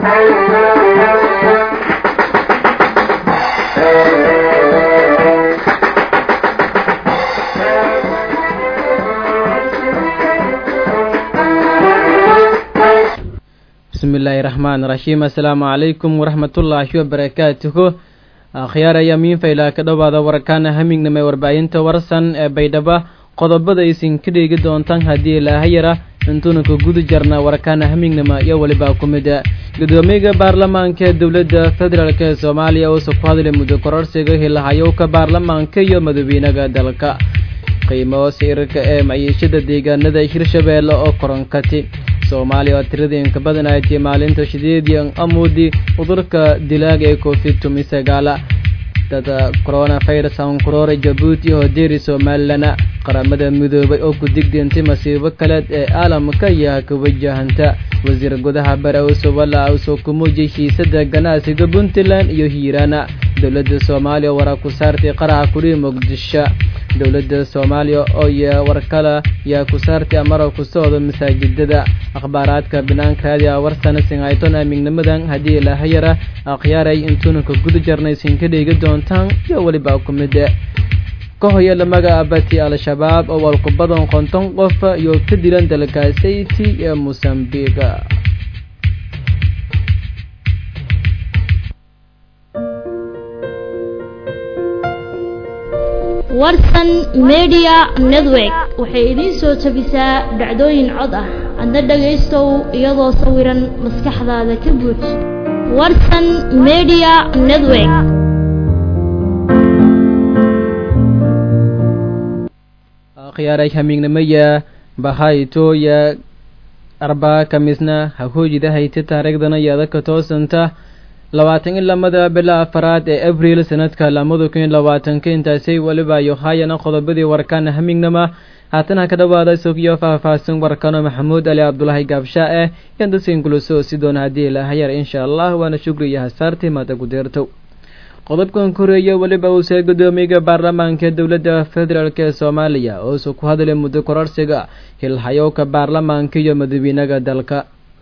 bismillaahi raxmaan raxiim assalaamu calaykum waraxmatullaahi wabarakaatuhu akhyaaraya miinfaylaa ka dhowaada warkaana hamignama warbaahinta warsan ee baydhaba qodobada aysin ka dheegi doontaan haddii laahayara intuunanka guda jarna warkaana hamignama iyo welibaa ku mida gudoomiyaga baarlamaanka ee dowladda federaalk ee soomaaliya uusa ku hadlay muddo kororsiga hilahayowka baarlamaanka iyo madaxweynaga dalka qiimo sirarka ee maciishada deegaanada hirshabeelle oo koronkati soomaaliya oo tiradii inka badan ay tii maalinta shideedii amuudi cudurka dilaaga ee covid tumi sagaala dada coronavirus ankuroora jabuuti oo deeri somalilan qaramada midoobay oo ku digdeentay masiibo kaleed ee caalamka ayaa ka wajahanta wasiir gudaha bare usowala usoo ku muujiyay hiisada ganacsiga puntland iyo hiiraan dowladda soomaaliya waraa ku saartay qaraxa kudhihi muqdisho dowladda soomaaliya oo y warkala yaa ku saartay amara ku socdo masaajidada akhbaaraadka binaanka raadiya warsana singayton amignamadan haddii lahayara akhyaaray intuunanka guda jarnay sinka dheegi doontaan iyo weliba ku mid ka hoya lamaga abati al-shabaab oo walku badan konton qof iyo ka dilan dalka sayti ee mosambiga warsan media network waxay idiin soo jabisaa dhacdooyin cod ah adna dhagaystow iyadoo sawiran maskaxdaada ka buuj warsan media network akhyaaray hamiignamaya bahaytooya arbaa kamisna hahoojida hayta taariikhdana yaadaka toosanta labaatan in lamada bila afaraad ee abriil sanadka lamada kun iyo labaatanka intaasay weliba yohayana qodobadii warkaana hamignama haatana ka dhawaada sogiyo faahfaahsan warkano maxamuud ali cabdulaahi gaabshaa eh yan dadkan kulasoo si doona haddii lahayar insha allah waana shukriya hasaartii maada ku deertow qodobkan koreeya weliba uusee gudoomiyaga baarlamaanka dowladda federaalk ee soomaaliya oosu ku hadlay muddo kororsiga hilhayowka baarlamaanka iyo madaxweynaga dalka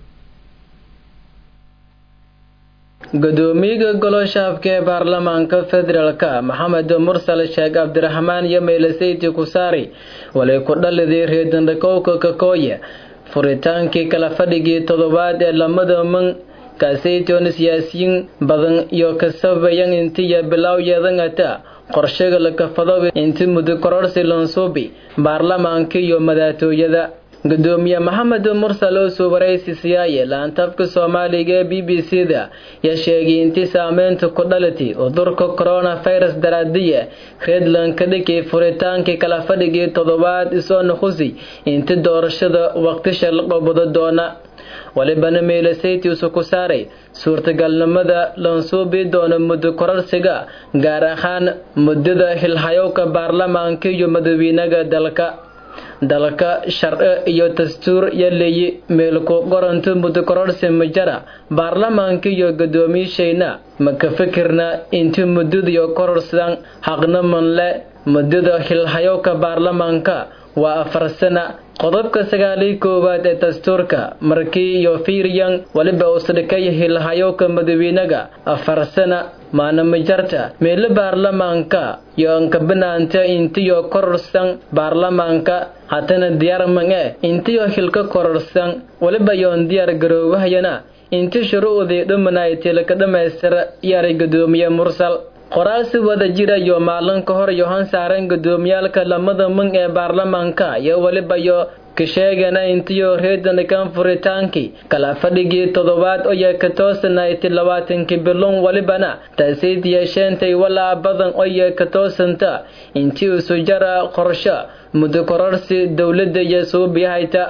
gudoomiyaga goloshaafka ee baarlamaanka federaalka maxamed mursal sheekh cabdiraxmaan iyo meelaseyti kusaari walay ku dhaliday reedandhakowka kakooye furitaankii kala fadhigii toddobaad ee lamada man kaasaytoona siyaasiyiin badan iyo kasabayan intiya bilowyeedangata qorshaga lakafado inti muddo kororsi lansuubi baarlamaanka iyo madaatooyada gudoomiye maxamed mursal oo soo waraysi siyaaye laantabka soomaaliga ee b b c da yaa sheegay intii saameynta ku dhalatay cudurka coronavirus daraadiya redland ka dhigay furitaankii kala fadhigii toddobaad isoo nuqusi inti doorashada waqtisha la qabado doona walibana meelasaytiisu ku saaray suurtagalnimada lansuubi doona muddo kororsiga gaar ahaan muddada hilhayowka baarlamaanka iyo madaxweynaga dalka dalka sharci iyo dastuur yaleeyi meelku qoranto muddo kororsi majara baarlamaanka iyo gudoomiyashayna ma ka fikirna inti muddadiyo kororsan xaqna manle muddada hilhayowka baarlamaanka waa afar sana qodobka sagaaliy koowaad ee dastuurka markii iyo fiiriyan weliba usdhikay hilhayowka madaxweynaga afar sana maanamajarta meelo baarlamaanka iyo ankabanaanta intiyo kororsan baarlamaanka hatana diyaar mange intiyo hilka kororsan weliba yoon diyaar garoowahayana inti shuruucdii dhumanaytila ka dhammaystira yaray gudoomiye mursal qoraal si wada jira iyo maalin ka hor yohan saaran gudoomiyaalka lamada mun ee baarlamaanka iyo weliba yo ka sheegana intiyo reedanikan furitaankii kala fadhigii toddobaad oya ka toosanayti labaatankii bilon welibana taasiid yeesheentay walaa badan oya ka toosanta intii isu jara qorsho muddo kororsi dowladda iyo suubiyahayta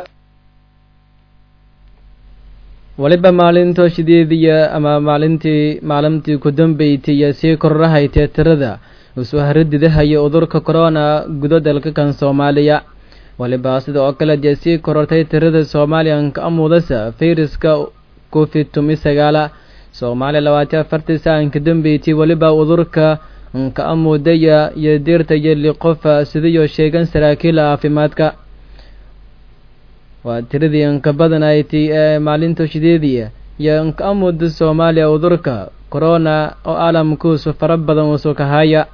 weliba maalinto shideediya ama maalintii maalintii ku dambeysay iyo sii kororahaytee tirada usoo haradidahaya cudurka corona gudo dalka kan soomaaliya weliba sida oo kale dee sii korortay tirada soomaaliyanka amudasa fayraska covid tumi sagaala soomaaliya labaatan afartii saanka dambeysay weliba cudurka nka amudaya iyo diirta iyo liqofa sidayo sheegan saraakiila caafimaadka waa tiradii inka badan ay ti ee maalinta shideediya iyo inka amuda soomaaliya udurka corona oo caalamkuusu fara badan usu kahaya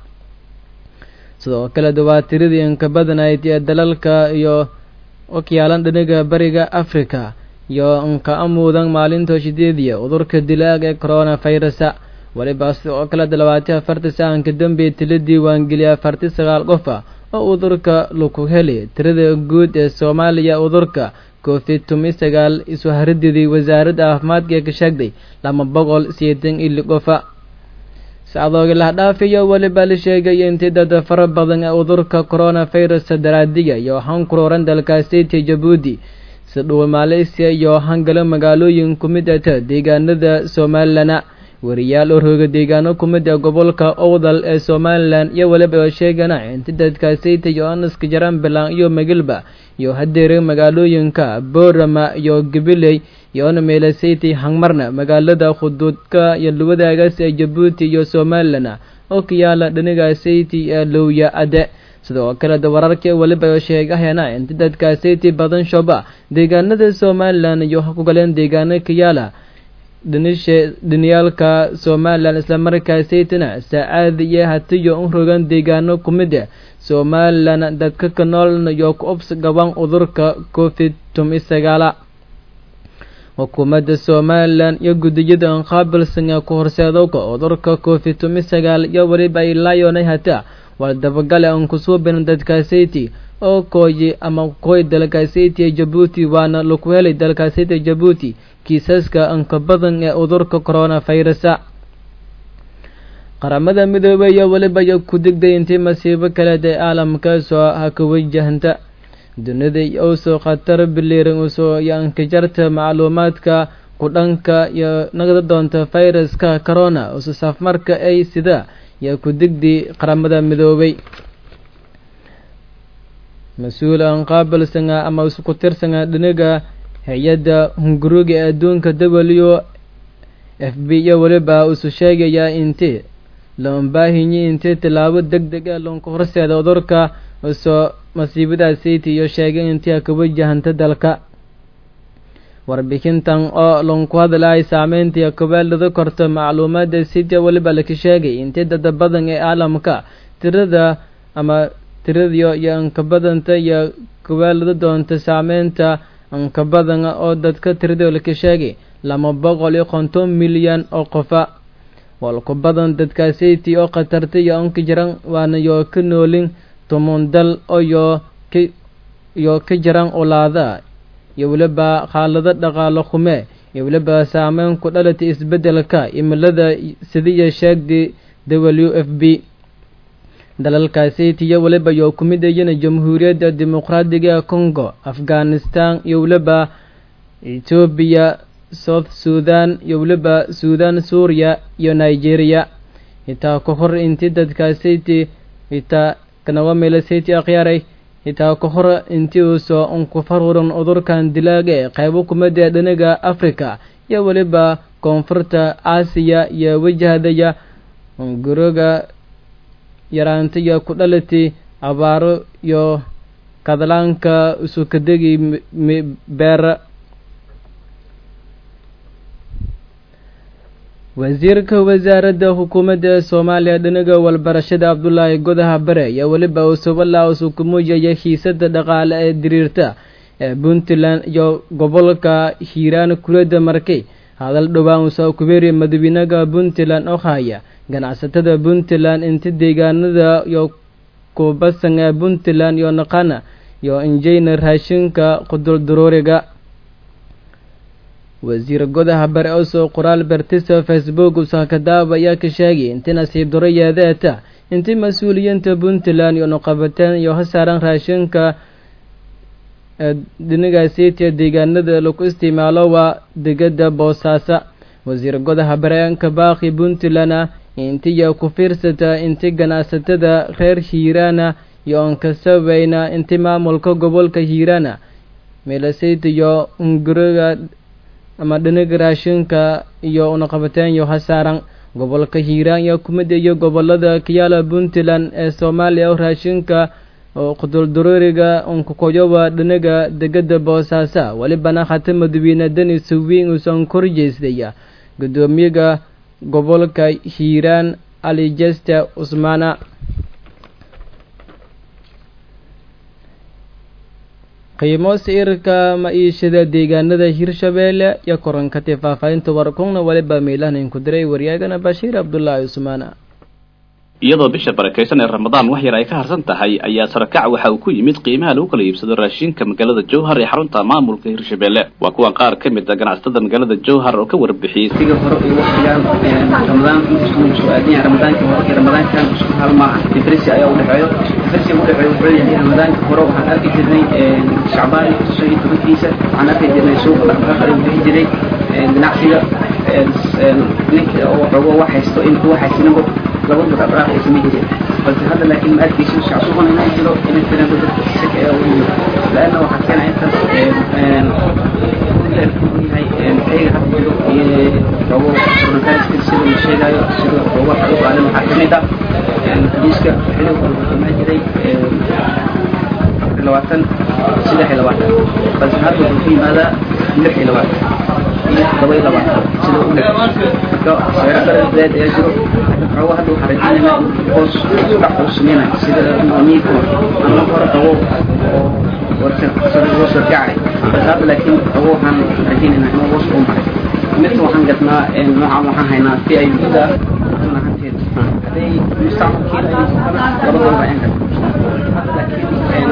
sidoo kale dawaatiradii inka badanayd ee dalalka iyo okyaalan dhiniga bariga africa iyo inka amuudan maalinta shideediya udurka dilaag ee corona virusa weliba sidoo kale labaati afarti sahanka dambe tila diiwaangeliya afarti sagaal qofa oo udurka laku heli tirada guud ee soomaaliya udurka covid tumi sagaal isu harididii wasaaradda caafimaadka ee ka sheegday laba boqol sideetan ili qofa sacdoogi lahdhaafiyo weliba la sheegay intii dad fara badan ee udurka corona virusa daraadiya iyo hankuruuran dalkaasiti jabuuti sidhuwa malaysia iyo hangalo magaalooyin ku mid ata deegaanada somalilana wariyaal oo rooga deegaano ku mid ah gobolka owdal ee somalilan iyo weliba oo sheegana inti dadkaasayta iyo anaska jaran bilaan iyo magilba iyo hadeere magaalooyinka boorama iyo gabiley iyoona meelasaytay hangmarna magaalada khuduudka iyo luwadaagaas ee jabuuti iyo somalilana oo ka yaala dhanigaasayty ee lowya ade sidoo kale wararka weliba oo sheegahayana inti dadkaasayty badan shoba deegaanada somalilan iyo ku galeen deegaano ka yaala dhinishe dhiniyaalka somalilan islamarkaasaytana saacaad iyo hatiyo u rogan deegaano ku mid ah somalilan dadka ka noolna iyo ku obs gaban udurka covid tumi sagaala xukuumadda somalilan iyo gudiyada qaabilsan ee ku horseedowka udurka covid tumi sagaal iyo weliba ay laayonay hata waa dabagale aan kusuubin dadkaasayty oo kooyi ama kooy dalkaasayty ee jabuuti waana laku helay dalkaasayty jabuuti kiisaska anka badan ee udurka corona virusa qaramada midoobey iyo weliba iyo ku digday intii masiibo kaleed ee caalamka soo haka wajahanta dunida usoo khatar biliiran usoo iyo ankajarta macluumaadka kudhanka iyo nagda doonta viruska corona usu safmarka ay sida iyo ku digdi qaramada midoobey mas-uul aan qaabilsanga ama isku tirsanga dhiniga hay-adda hunguruga ee adduunka w f b iyo weliba isu sheegayaa intii loonbaahinyi intii tilaabo deg deg ee loonka horseeda udurka usoo masiibadaasayty iyo sheegay intii ka wajahanta dalka warbixintan oo loonku hadlaay saameyntii kabeelada korto macluumaada city weliba laka sheegay intii dada badan ee caalamka tirada ama tiradiyo iyo anka badanta iyo kabeelada doonta saameynta anka badan oo dadka tirado laka sheegay lama boqol iyo konton milyan oo qofa walku badan dadkaasayty oo khatarta iyo anka jiran waana yoo ka noolin tumun dal oyo ka iyo ka jiran ulaada iyo weliba xaalado dhaqaalo xume iyo weliba saameyn ku dhalata isbeddelka imilada sidiya sheegday w f b dalalkaasayty iyo weliba yoo ku mid ayana jamhuuriyadda dimuqraadiga congo afghanistan iyo weliba etoobiya south sudan iyo weliba suudan suuriya iyo nigeria hitaa ka hor intii dadkaasayty hitaa kanawa meelasayty akhyaaray hitaa ka hor intii uusoo unkufaruran udurkan dilaaga ee qaybo kumid ee dhiniga africa iyo weliba koonfurta aasiya iyo wajahdaya guroga yaraantaiyo ku dhalati abaaro iyo kadlaanka isukadegi beera wasiirka wasaaradda xukuumadda soomaaliya dhinaga walbarashada cabdulaahi godaha bare ayaa weliba usubalaa usu ku muujaya xiisada dhaqaale ee diriirta ee puntland iyo gobolka hiiraan kulada markay hadal dhowaan usoo kubeeriya madaxweynaha puntland oo haya ganacsatada puntland inta deegaanada iyo kubasan ee puntland iyo naqana iyo injeyna raashinka qudulduruuriga wasiir godaha bare oo soo qoraal bartisa facebook usakadaaba ayaa ka sheegay inti nasiib daro yeedeeta intii mas-uuliyiinta puntland iyo noqabateen iyo hasaaran raashinka dhinigaasiitiya deegaanada lagu isticmaalo waa degada boosaaso wasiir godaha bareenka baaqi puntland intiya ku fiirsata inti ganacsatada reer hiiraana iyo onkasabeyna inti maamulka gobolka hiiraana meelasayta iyo unguriga ama dhiniga raashinka iyo unaqabateen iyo hasaaran gobolka hiiraan iyo kumid iyo gobolada kayaala puntland ee soomaaliya oo raashinka oo qudulduruuriga unkukoyowa dhinaga degada boosaaso welibana hata madawiine denis wiin uusan korjeystaya gudoomiyaga gobolka hiiraan ali jeste cusmaana qiimo sicirka maciishada deegaanada hirshabeelle iyo korankati faahfaahinta warkungna weliba miilahanin ku diray waryaagana bashiir cabdulaahi cusmaana iyadoo bisha barakaysan ee ramadaan wax yar ay ka harsan tahay ayaa sarakac waxa uu ku yimid qiimaha lagu kala iibsado raashinka magaalada jowhar ee xarunta maamulka hirshabeelle waa kuwan qaar ka mid a ganacsatada magaalada jowhar oo ka warbixiyey siga hore iyo waqtigan ramadaan intuu soo aadanya ramadaanka hore iyo ramadaankan isku hal maaha difference ayaa udhexeeyo difference udhexeeyo wuxuu yahay ramadaanka hore waxaan arki jirnay shacbaan shan iyo tobankiisa waxaan arki jirnay suuqa dhaqdhaqaaq ayuu bixi jiray ganacsiga ninka oo xogo wax haysto intuu wax haysanabo laba dur abraaq ay samayn jireen balse hadda laakiin ma arkayso shacsuuban inay jiro inay tirado dadka sika ee u yimid laanna waxaa keena intaas yahay ayaga hadda jiro iyo xogo coronavirus sida la sheegayo sida xogo waxa u qaadan waxaa kamid ah xadiiska xilli walba imaan jiray labaatan saddex iyo labaatan balse hadda wuxuu ku yimaadaa lix iyo labaatan iyo todoba iyo labaatan sida u dhex marka seero daradeed ayaa jiro xogo hadda waxaan rajaynaynaa hoos dhac uu sameynayo sida miika ama hore xogo oo warkasoo kacay balse hadda laakiin xogo waxaan rajaynaynaa inuu hoos uu maray midka waxaan gadnaa noocan waxaan haynaa si ay guda ahanteed hadday mustacmalkiina ay labadooda ayaan gadnaa hadda laakiin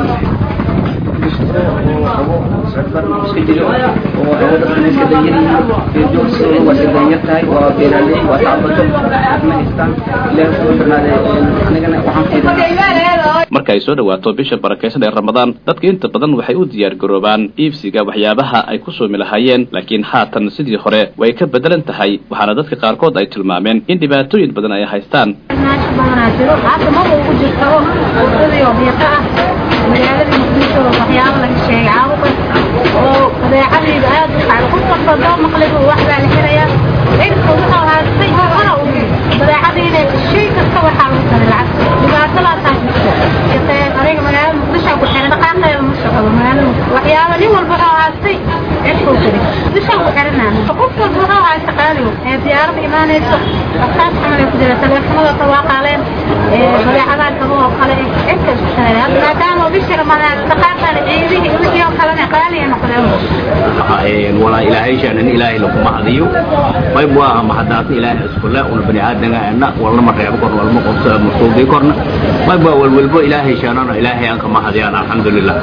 iska jiro oo dadkan iska danyar yihiin waa iska danyar tahay waa beeraaley waa tacbato ma haystaan ilaahi soo xirnaade anigana waxaan fiirinaa marka ay soo dhawaato bisha barakaysan ee ramadaan dadka inta badan waxay u diyaar garoobaan iibsiga waxyaabaha ay ku soomi lahaayeen laakiin haatan sidii hore way ka bedelan tahay waxaana dadka qaarkood ay tilmaameen in dhibaatooyin badan ay haystaan magaalada muqdisho waxyaabo laga sheegay caabuqa oo badeecadayda aad u kacdo qof walba doo maqliba wax baa la xirayaa cirka wuxuu haastay hora u badeecadayda shay kasta waxaa lagu daray lacag dhibaatadaasaa jirto aniga magaalada muqdisho ku xiran dhaqaaqeeda ma socdo magaalada waxyaabo nin walba wuxuu haastay cirkuu jiray muqdisho ku xiranaa qof walba wuxuu haysta qaaligo ee diyaarada imaanayso waxaas camal ay ku jira taleefanada tawaaqaaleen badeecadaha kaba oo kale cirka isku xiray hadda maadaama bisha ramadaan dhaqaaqaale ciidihii wixii oo kalena qaali ay noqdeen walaa ilaahay shaanan ilaahay lakuma hadiyo qayb waa mahadaasna ilaahay iskule una bani aadanga ana walnama reebo korna walma qobso masuubii korna qayb waa walwalbo ilaahay shaanana ilaahay aan kama hadiyaan alxamdulilah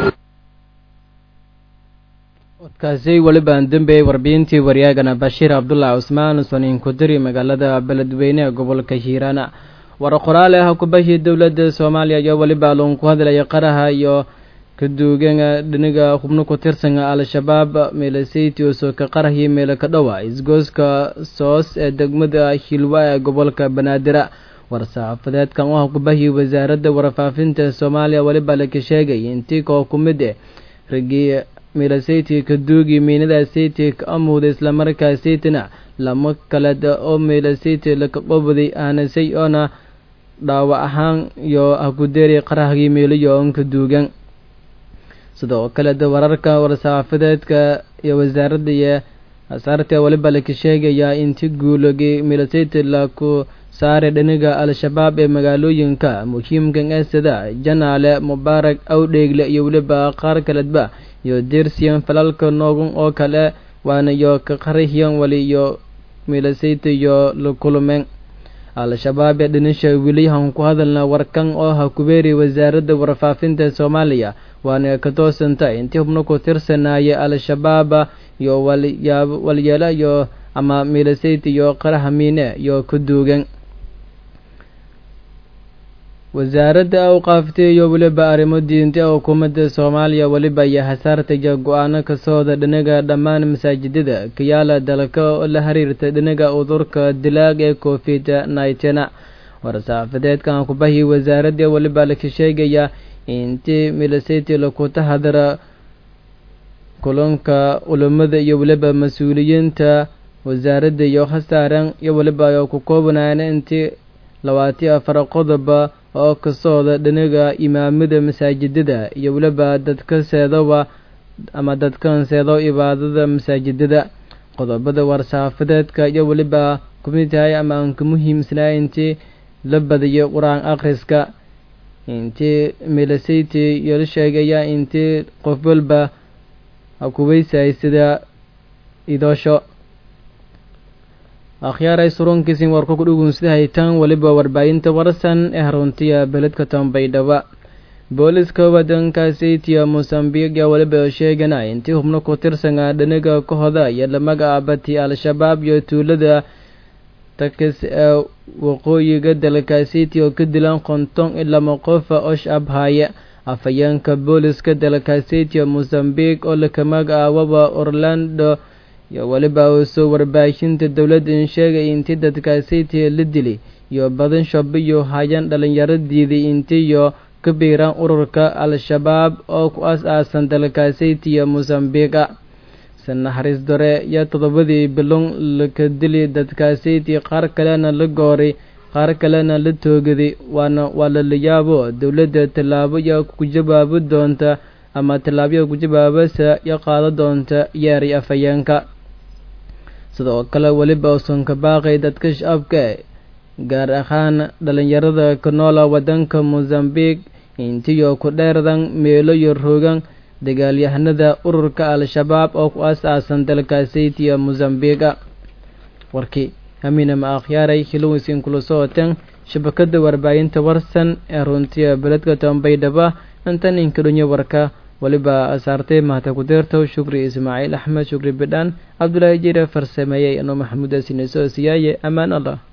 odkaasi welibaan dembeeyey warbiyintii waryaagana bashiir cabdulaahi cusmaan soniin kudiri magaalada beledweyne ee gobolka hiiraana war qoraale ah kubashii dowladda soomaaliya iyo weliba loon ku hadlaya qaraha iyo kaduugana dhiniga xubno ku tirsan al-shabaab meelaseyti oo soo ka qarahii meelo ka dhowa isgooska soos ee degmada hilwa ee gobolka banaadira war-saxaafadeedkan u ah kubahii wasaaradda warfaafinta soomaaliya weliba laka sheegay intii koo ku mid eh ragii meelaseyti kaduugi miinada seyti ka amuuda islamarkaa seytina lama kaled oo meelaseyti laka qobaday aanasay oona dhaawac ahaan iyo hakudeeri qarahgii meeliyo oon ka duugan sidoo kale de wararka war-saxaafadeedka iyo wasaaradda iyo asaarta weliba laka sheegayaa inti guulogii milaseyty laku saaray dhiniga al-shabaab ee magaalooyinka muhiimkan ee sida janaale mubaarak awdheegle iyo weliba qaar kaledba iyo dersiyan falalka noogun oo kale waana iyo ka qarahiyan wali iyo milaseyty iyo la kulmeen al-shabaab ee dhinisha weliyahan ku hadalna warkan oo ha kubeeri wasaaradda warfaafinta soomaaliya waana ka toosanta intii xubno ku tirsanaya al-shabaab iyo walyaab walyeelo iyo ama milaseyt iyo qaraha miine iyo ka duugan wasaaradda awqaaftay iyo weliba arrimo diinta xukuumadda soomaaliya weliba iyo hasaartaya go-aano kasooda dhinaga dhammaan masaajidada kayaala dalka oo la xiriirta dhinaga udurka dilaag ee covid nneteen war-saxaafadeedkan kubahii wasaaradda weliba laka sheegaya intii milaseyty laku tahadara kulanka culimada iyo weliba mas-uuliyiinta wasaaradda iyo khasaaran iyo weliba ay ku koobanaana intii labaatiyo afar qodoba oo ka socda dhinaga imaamada masaajidada iyo weliba dadka seedoba ama dadkan seedo ibaadada masaajidada qodobada war-saafadeedka iyo weliba kumid tahay ama aan ka muhiimsanaa intii la badiyo qur-aan akhriska intii milasayty iyo la sheegaya intii qof walba hakuweysay sida idoosho akhyaaray surunkiisin warka ku dhugunsida haytaan weliba warbaahinta warsan ee haruntiya beledka tambaydhaba booliska wadankaasaytiya mosambiq yaa weliba sheegana intii hubno ku tirsanaa dhaniga ka hoda iyo lamaga abati al-shabaab iyo tuulada takis ee waqooyiga dalkaasiti oo ka dilan konton iyo lama qofa osh abhaya afhayeenka booliska dalkaasitiya mosambiq oo lakamaga aawaba orlando iyo weliba soo warbaahinta dowladdan sheegay intii dadkaasitiya la dilay iyo badan shabiyo hayan dhalinyaraddiidii intiiyo ka biiraan ururka al-shabaab oo ku as-aasan dalkaasitiya mosambiqa sanaxariis dore iyo toddobadii bilon laka dili dadkaasiti qaar kalena la gooray qaar kalena la toogaday waana waa lalayaabo dowladda tallaabo yaa ku jawaabi doonta ama tallaabaya ku jawaabasa iyo qaado doonta yeeray afhayeenka sidoo kale weliba usan ka baaqay dadka shacabka gaar ahaan dhalinyarada ka noola wadanka mosambiq intiyo ku dheerdan meelo iyo roogan dagaalyahanada ururka al-shabaab oo ku as-aasan dalkaasaytiya mosambiqa warkii hamiina ma akhyaaray hiloweysin kula socoteen shabakada warbaahinta warsan ee runtiya beledka tambaydhaba intan inkadhonyo warka weliba asaartay mahata kudeertow shukri ismaaciil axmed shukri bidhaan cabdulaahi jire farsameeyey anoo maxamuud asineso siyaaye ammaan allah